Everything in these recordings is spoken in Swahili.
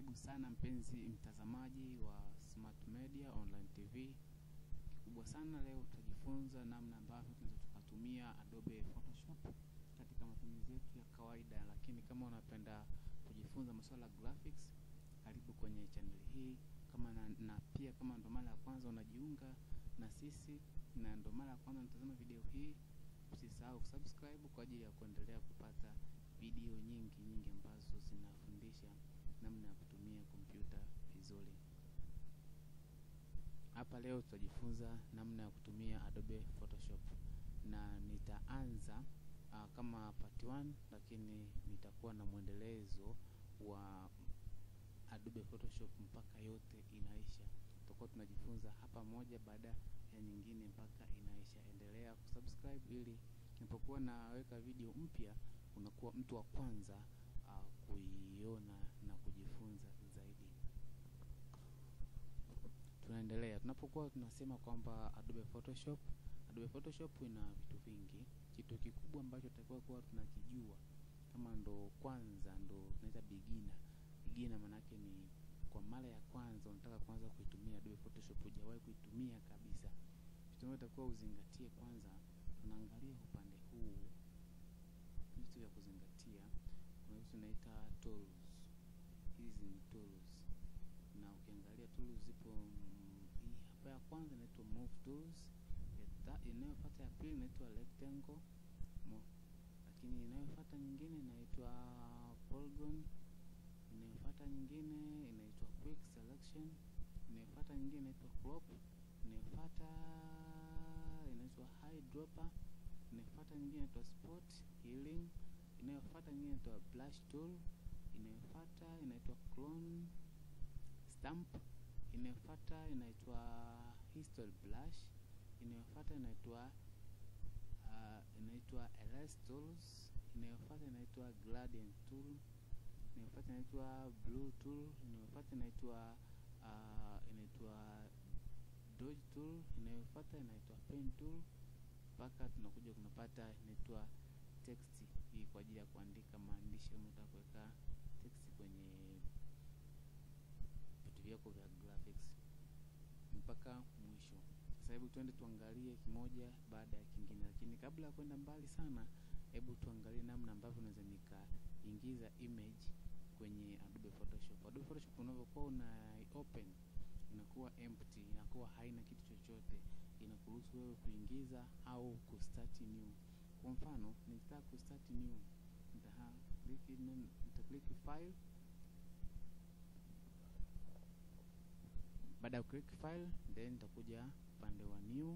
Karibu sana mpenzi mtazamaji wa Smart Media Online TV. Kikubwa sana leo tutajifunza namna ambavyo tunaweza tukatumia Adobe Photoshop katika matumizi yetu ya kawaida, lakini kama unapenda kujifunza masuala ya graphics, karibu kwenye channel hii. Kama na, na pia kama ndo mara ya kwanza unajiunga na sisi na ndo mara ya kwanza unatazama video hii, usisahau kusubscribe kwa ajili ya kuendelea kupata video nyingi nyingi ambazo zinafundisha namna ya kutumia kompyuta vizuri. Hapa leo tutajifunza namna ya kutumia Adobe Photoshop na nitaanza uh, kama part 1 lakini nitakuwa na mwendelezo wa Adobe Photoshop mpaka yote inaisha. Tutakuwa tunajifunza hapa moja baada ya nyingine mpaka inaisha. Endelea kusubscribe ili ninapokuwa naweka video mpya unakuwa mtu wa kwanza uh, kuiona na kujifunza zaidi. Tunaendelea tunapokuwa tunasema kwamba Adobe Photoshop, Adobe Photoshop ina vitu vingi. Kitu kikubwa ambacho tutakiwa kuwa tunakijua kama ndo kwanza ndo tunaita beginner. Beginner maana yake ni kwa mara ya kwanza unataka kuanza kuitumia Adobe Photoshop, hujawahi kuitumia kabisa. Kitu ambacho utakuwa uzingatie kwanza, tunaangalia upande huu vitu vya kuzingatia. Kuna vitu tunaita tools. Hizi ni tools, na ukiangalia tools zipo mm, hii hapa ya kwanza inaitwa move tools, inayofuata ya pili inaitwa rectangle mo, lakini inayofuata nyingine inaitwa polygon, inayofuata nyingine inaitwa quick selection, inayofuata nyingine inaitwa crop, inayofuata inaitwa eyedropper inayofuata nyingine inaitwa spot healing, inayofuata nyingine inaitwa brush tool, inayofuata inaitwa clone stamp, inayofuata inaitwa history brush, inayofuata inaitwa uh, inaitwa erase tools, inayofuata inaitwa gradient tool, inayofuata inaitwa blue tool, inayofuata inaitwa uh, inaitwa dodge tool, inayofuata inaitwa pen tool mpaka tunakuja kunapata inaitwa text hii kwa ajili ya kuandika maandishi kama unataka kuweka text kwenye vitu vyako vya graphics mpaka mwisho. Sasa hebu tuende tuangalie kimoja baada ya kingine, lakini kabla ya kwenda mbali sana, hebu tuangalie namna ambavyo unaweza nikaingiza image kwenye Adobe Photoshop. Adobe Photoshop unavyokuwa una open inakuwa empty, inakuwa haina kitu chochote, inakuruhusu wewe kuingiza au kustart new. Kwa mfano, nikitaka kustart new, nita click nita click file. Baada ya click file, then nitakuja upande wa new,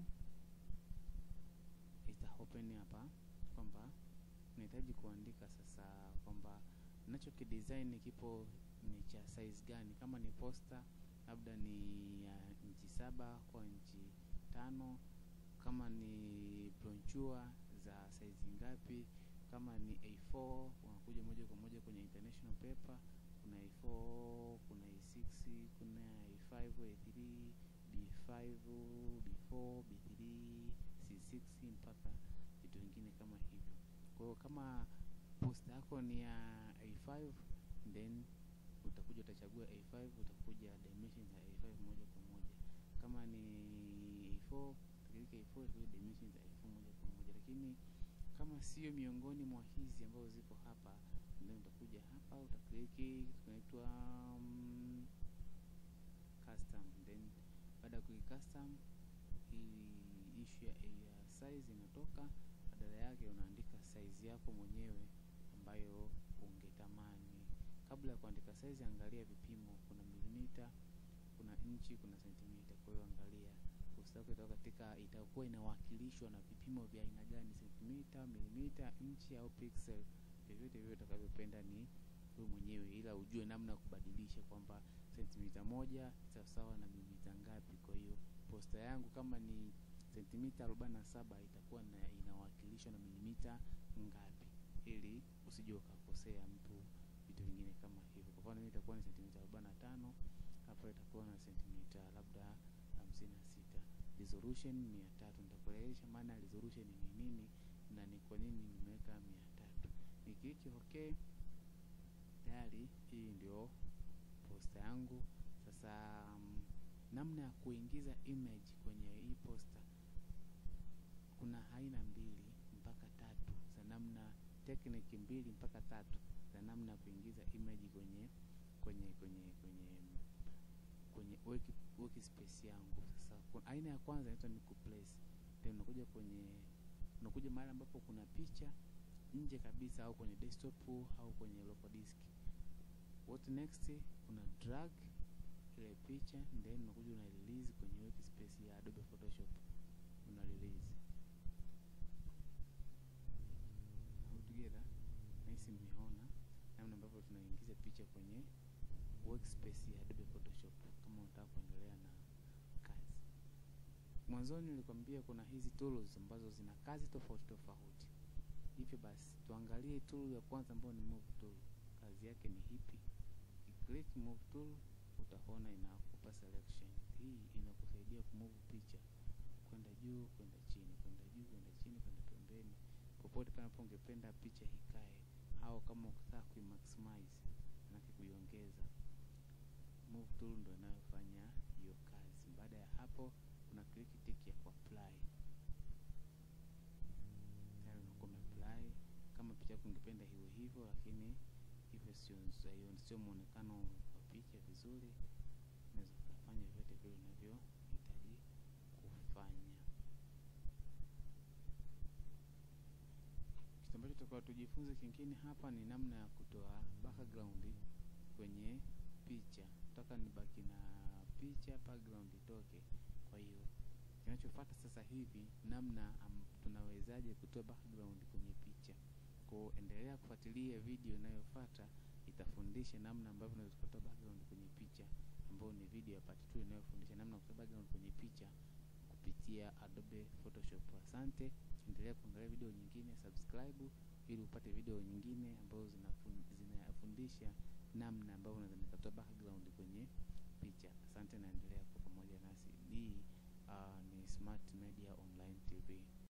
ita open hapa kwamba nahitaji kuandika sasa kwamba nacho kidesign kipo ni cha size gani, kama ni poster labda ni ya uh, inchi saba kwa inchi tano, kama ni brochure za size ngapi, kama ni A4 unakuja moja kwa moja kwenye international paper. Kuna A4, kuna A6, kuna A5, A3, B5, B4, B3, C6 mpaka vitu vingine kama hivyo. Kwa hiyo kama poster yako ni ya A5 then utakuja utachagua A5, utakuja dimensions za A5 moja kwa moja. Kama ni A4 utakilika A4, utakuja dimensions za A4 moja kwa moja. Lakini kama sio miongoni mwa hizi ambazo ziko hapa, ndio utakuja hapa utakliki tunaitwa um, custom. Then baada ya kuki custom, hii issue ya size inatoka, badala yake unaandika size yako mwenyewe ambayo ungetamani kabla ya kuandika size, angalia vipimo. Kuna milimita, kuna inchi, kuna sentimita. Kwa hiyo angalia usitaki kutoka katika, itakuwa inawakilishwa na vipimo vya aina gani, sentimita, milimita, inchi au pixel, vyovyote vile utakavyopenda ni wewe mwenyewe, ila ujue namna ya kubadilisha kwamba sentimita moja sawasawa na milimita ngapi. Kwa hiyo posta yangu kama ni sentimita 47 itakuwa na inawakilishwa na milimita ngapi, ili usije ukakosea mtu vitu vingine kama hivyo. Kwa mfano, itakuwa ni sentimita 45, hapa itakuwa na sentimita labda 56. Resolution 300. Nitakueleza maana ya resolution ni nini na ni kwa nini nimeweka 300. Nikiliki okay, tayari hii ndio posta yangu. Sasa um, namna ya kuingiza image kwenye hii posta kuna aina mbili mpaka tatu za namna tekniki mbili mpaka tatu za namna ya kuingiza image kwenye kwenye kwenye kwenye kwenye work, workspace yangu. Sasa kuna aina ya kwanza inaitwa ni kuplace. Then unakuja kwenye unakuja mahali ambapo kuna picha nje kabisa au kwenye desktop au kwenye local disk. What next? Una drag ile picha then unakuja una release kwenye workspace ya Adobe Photoshop. Una release. All together. Nahisi mmeona namna ambavyo tunaingiza picha kwenye workspace ya Adobe Photoshop kama unataka kuendelea na kazi. Mwanzoni nilikwambia kuna hizi tools ambazo zina kazi tofauti tofauti. Hivyo basi tuangalie tool ya kwanza ambayo ni move tool. Kazi yake ni hipi? Click move tool utaona inakupa selection. Hii inakusaidia kumove picha kwenda juu, kwenda chini, kwenda juu, kwenda chini, kwenda pembeni, popote panapo ungependa picha ikae, au kama ukitaka kuimaximize na kuiongeza move tool ndo inayofanya hiyo kazi. Baada ya hapo, kuna click tick ya kuapply, tayari unakuwa umeapply. Kama picha yako ungependa hiyo hivyo, lakini hivyo sio sio muonekano wa picha vizuri, unaweza kufanya vyote vile unavyohitaji kufanya. Kitu ambacho tutakuwa tujifunze kingine hapa ni namna ya kutoa background kwenye picha. Nataka nibaki na picha, background itoke. Kwa hiyo kinachofuata sasa hivi namna um, tunawezaje kutoa background kwenye picha. Kwa hiyo endelea kufuatilia video inayofuata, itafundisha namna ambavyo unaweza kutoa background kwenye picha, ambayo ni video ya part 2 inayofundisha namna ya kutoa background kwenye picha kupitia Adobe Photoshop. Asante, endelea kuangalia video nyingine, subscribe ili upate video nyingine ambazo zinafundisha namna ambavyo unaweza nikatoa background kwenye picha. Asante, naendelea kwa pamoja nasi. Hii uh, ni Smart Media Online TV.